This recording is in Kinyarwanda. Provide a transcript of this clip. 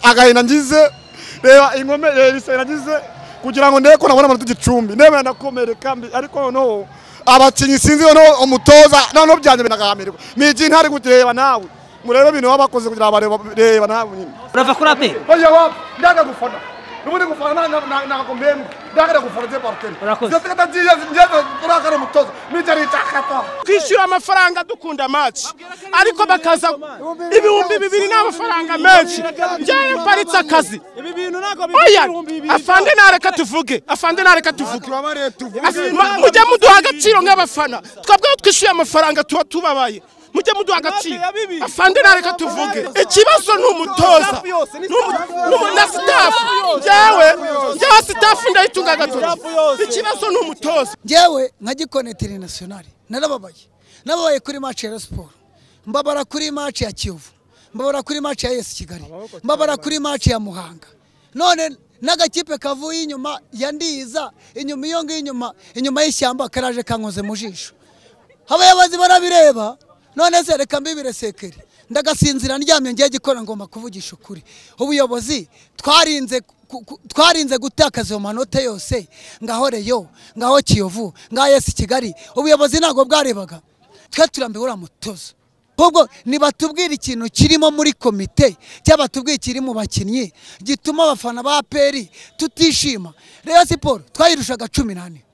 agahinda ngize reba ingome reba isari nagize kugira ngo ndeko nabona amanota igicumbi ndebe ndakomereka mbi ariko noneho abakinnyi sinzi noneho umutoza noneho byanje binagahamirwa miji ntari kutireba nawe murebe ibintu baba bakoze kugira ngo bareba nawe nyine urava kuri ape oya wa ndaga gufana nubundi gufana nagakombemba ndagada gufana je partene Urakoze. zatagiye njeza turakana umutoza miji aritakata twishyura amafaranga dukunda amaci ariko bakaza ibihumbi bibiri ni amafaranga menshi njyewe mparitse akazi oya afande nareka tuvuge afande nareka tuvuge As- ma- mujye muduha agaciro nk'abafana twebweho twishyuye amafaranga tuba tubabaye mujye muduha agaciro afande nareka tuvuge ikibazo ni umutoza Ni umu- ni umu- na sitafu njyewe njyewe sitafu ndayitunga agatoki ikibazo ni umutoza njyewe nka gikoni interinasiyonari narababaye nababaye kuri maci ya Rayon siporo mbabara kuri maci ya kiyovu mbabara kuri maci ya esi kigali mbabara kuri maci ya muhanga none n'agakipe kavuye inyuma ya ndiza inyuma iyo ngiyo inyuma inyuma y'ishyamba karaje kankoze mu jisho abayobozi barabireba none se reka mbibire sekeri ndagasinzira ndyamye ngiye gikora ngomba kuvugisha ukuri ubuyobozi twarinze ku- ku- twarinze gutakaza ayo manota yose ngaho reyo ngaho kiyovu ngaho esi kigali ubuyobozi ntabwo bwarebaga twe turambiwe uriya mutozo ahubwo nibatubwira ikintu kirimo muri komite cyangwa batubwira ikiri mu bakinnyi gituma abafana ba peri tutishima reyo siporo twayirushaga cumi n'ane